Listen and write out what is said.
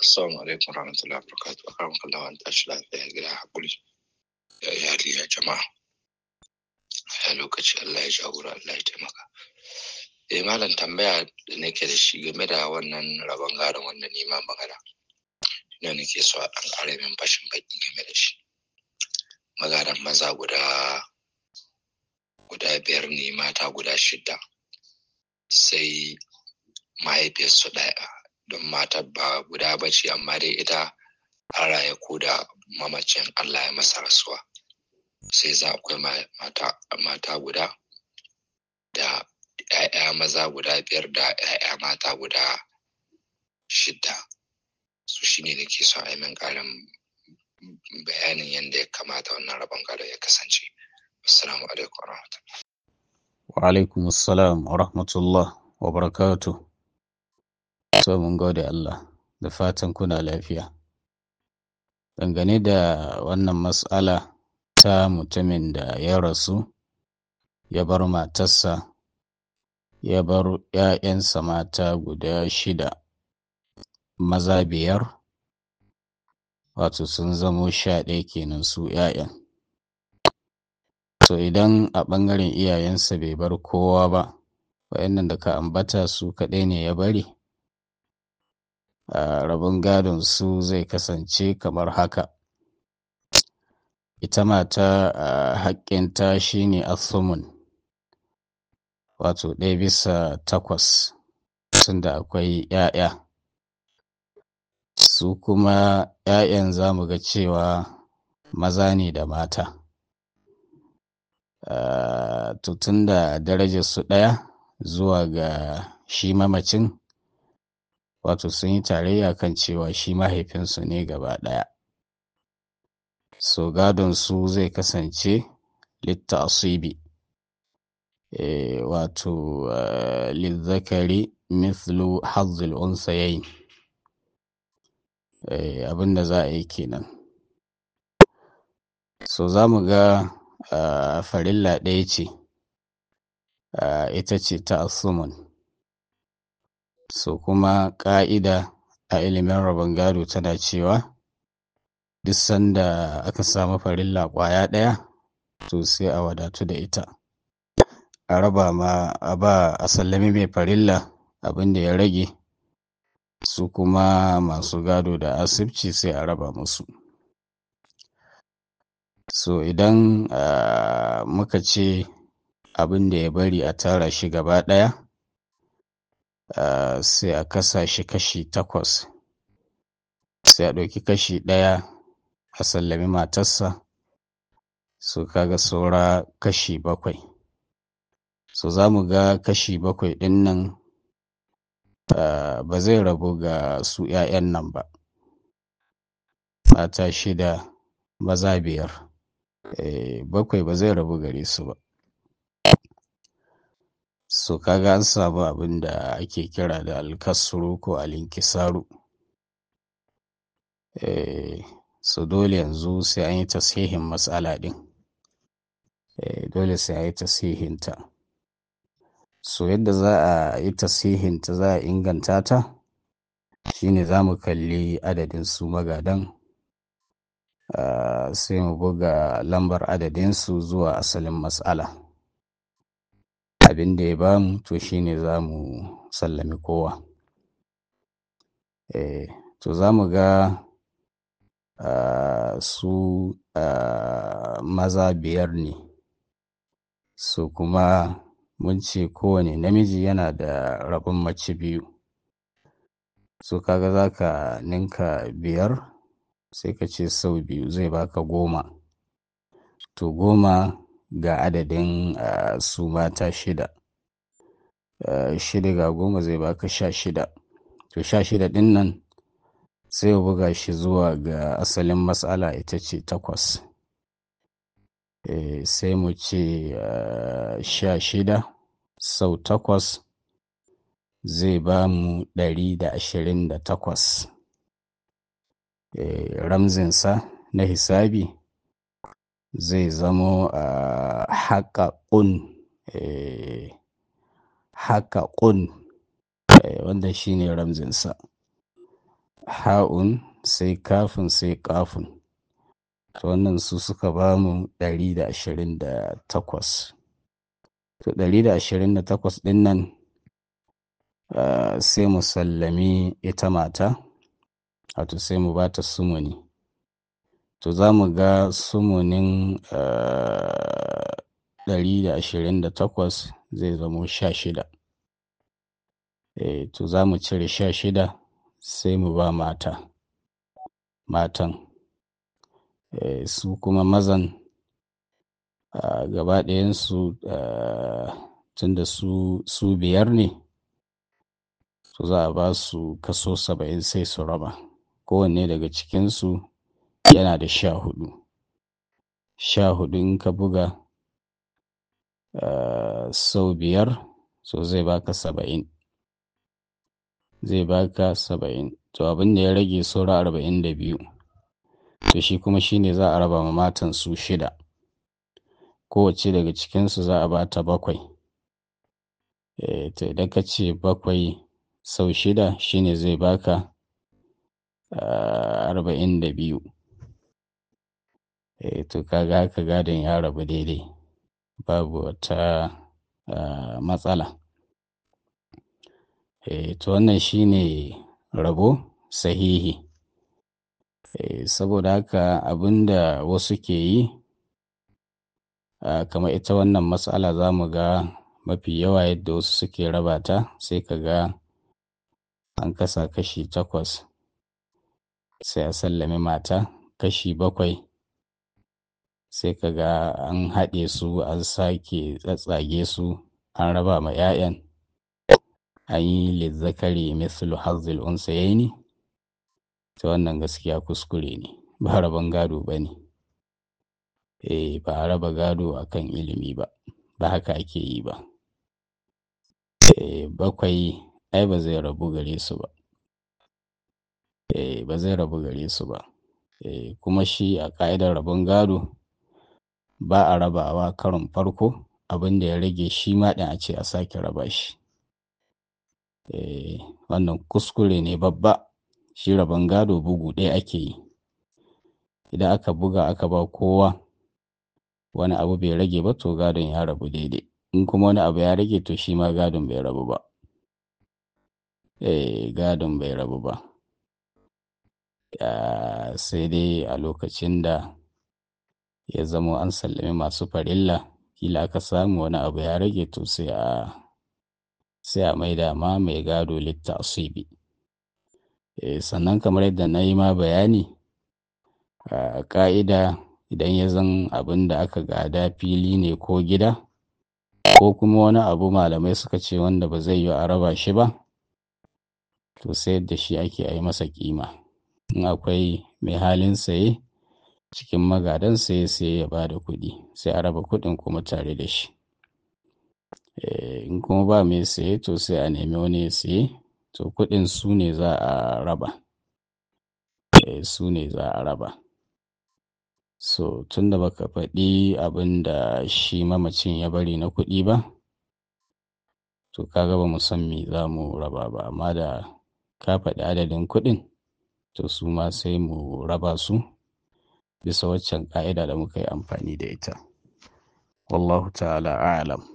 Assalamu alaikum warahmatullahi wabarakatuh. Akaram kallah an tashi lafiya gida hakuri. Ya iyali ya jama'a. Ya lokaci Allah ya jagora Allah ya taimaka. Eh malam tambaya da nake da shi game da wannan rabon gadon wanda ni ma magana. Ina nake so a ɗan ƙara min fashin baki game da shi. Magadan maza guda guda biyar ne mata guda shida. Sai mahaifiyarsu ɗaya don matar ba guda ba ce amma dai ita an raye ko da mamacin Allah ya masa rasuwa sai za akwai mata, mata guda da ‘ya'ya maza guda biyar da ‘ya'ya mata guda shida su shi ne nake so a yi min ƙarin bayanin yadda ya kamata wannan rabon gado ya kasance assalamu alaikum wa rahmatullah wa alaikum assalam wa rahmatullah wa barakatuh So mun gode Allah da fatan kuna lafiya. Dangane da wannan matsala ta mutumin da ya rasu, ya bar matarsa, ya bar ‘ya'yansa mata guda shida, maza biyar, wato sun zamo sha ɗaya kenan su ‘ya'yan. To idan a ɓangaren iyayensa bai bar kowa ba, waɗannan da ka ambata su kaɗai ne ya bari. Uh, rabon gadon su zai kasance kamar haka ita mata uh, haƙƙinta shine asumun wato ɗaya bisa takwas tunda akwai ‘ya'ya su kuma ‘ya'yan za mu ga cewa maza ne da mata uh, to tunda darajar su ɗaya zuwa ga shi mamacin wato sun yi tarayya kan cewa shi mahaifinsu ne gaba ɗaya so gadon su zai kasance litta asibi e, wato uh, lizzakari mithlu hazzul unsayayin e, abinda za a yi kenan so za mu ga uh, farilla ɗaya ce uh, ita ce ta asumun so kuma ƙa'ida a ilimin rabon gado tana cewa duk sanda aka samu farilla ƙwaya ɗaya to sai a wadatu da ita a raba ma a ba a sallami mai farilla abin da ya rage su kuma masu gado da asibci sai a raba musu so idan uh, muka ce abin da ya bari a tara shi gaba ɗaya Uh, sai a kasa shi kashi takwas sai a ɗauki kashi ɗaya a sallami matarsa su kaga saura kashi bakwai so za mu ga kashi bakwai ɗin nan uh, ba zai rabu ga su 'ya'yan nan ba mata shida maza biyar e, bakwai ba zai rabu gare su ba so kaga an samu abin da ake kira da alkasuru ko alinkisaru eh so dole yanzu sai an yi tasihin matsala din eh dole sai an yi tasihinta so yadda za a yi tasihinta za a inganta ta shine za mu kalli adadin su magadan uh, sai mu buga lambar adadinsu zuwa asalin matsala abin da ya bamu to shine za mu sallami kowa eh to za mu ga uh, su uh, maza biyar ne su kuma mun ce kowane namiji yana da rabin mace biyu so kaga za ka ninka biyar sai ka ce sau biyu zai baka goma to goma ga adadin uh, su mata shida uh, shida ga goma zai baka sha shida to sha shida din nan sai ya buga shi zuwa ga asalin matsala ita ce takwas e, sai mu ce uh, sha shida sau takwas zai ba mu ɗari da ashirin da takwas e, ramzinsa na hisabi zai zamo a haƙaƙun haƙaƙun wanda shi ne ramzinsa ha'un sai kafin sai kafin to wannan su suka ba mu 128 to 128 ɗin nan uh, sai mu sallami ita mata wato sai mu ba ta sumuni to za mu ga sumunin ɗari da ashirin da takwas zai zamo sha shida e, to za mu cire sha shida sai mu ba mata matan e, su kuma mazan gaba ɗayansu tun da su, su biyar ne to za a ba su kaso saba'in sai su raba kowanne daga cikinsu yana da sha hudu sha hudu in ka buga uh, sau biyar so zai baka saba'in zai baka saba'in to abin da ya rage saura arba'in da biyu to shi kuma shine za a raba ma matan su shida kowace daga cikinsu za a bata bakwai e, to idan ka ce bakwai sau shida shine zai baka arba'in da biyu e, to kaga haka gadon ya rabu daidai babu wata matsala e, to wannan shine rabo sahihi e, saboda haka abinda wasu ke yi kamar ita wannan matsala za mu ga mafi yawa yadda wasu suke raba ta sai ka ga an kasa kashi takwas sai a sallami mata kashi bakwai sai ka ga an haɗe su an sake tsatsage su an raba ma 'ya'yan an yi lizzakari mislu hazzil unsayaini ta wannan gaskiya kuskure ne ba rabon gado ba ne eh ba a raba gado akan ilimi ba ba haka ake yi ba eh bakwai ai ba zai rabu gare su ba eh ba zai rabu gare su ba eh kuma shi a ka'idar rabon gado ba a rabawa karon farko abin da ya rage shi ma ɗin a ce a sake raba shi eh wannan kuskure ne babba shi rabon gado bugu ɗaya ake yi idan aka buga aka ba kowa wani abu bai rage ba to gadon ya rabu daidai in kuma wani abu ya rage to shi ma gadon bai rabu ba eh gadon bai rabu ba sai dai a lokacin da ya zamo an sallami masu farilla kila aka samu wani abu ya rage to sai a sai a maida ma mai gado litta asibi eh sannan kamar yadda na yi ma bayani a ƙa'ida idan ya zan abin da aka gada fili ne ko gida ko kuma wani abu malamai suka ce wanda ba zai yi a raba shi ba to sai da shi ake yi masa kima in akwai mai halin saye cikin magadan saye sai ya ba da kuɗi sai a raba kuɗin kuma tare da shi in kuma ba mai saye to sai a nemi wani ya saye to kuɗin su ne za a raba su ne za a raba so tun da baka faɗi abin da shi mamacin ya bari na kuɗi ba to kaga ba mu san me za mu raba ba amma da ka faɗi adadin kuɗin to su ma sai mu raba su bisa waccan ƙa'ida da muka yi amfani da ita wallahu ta'ala a'lam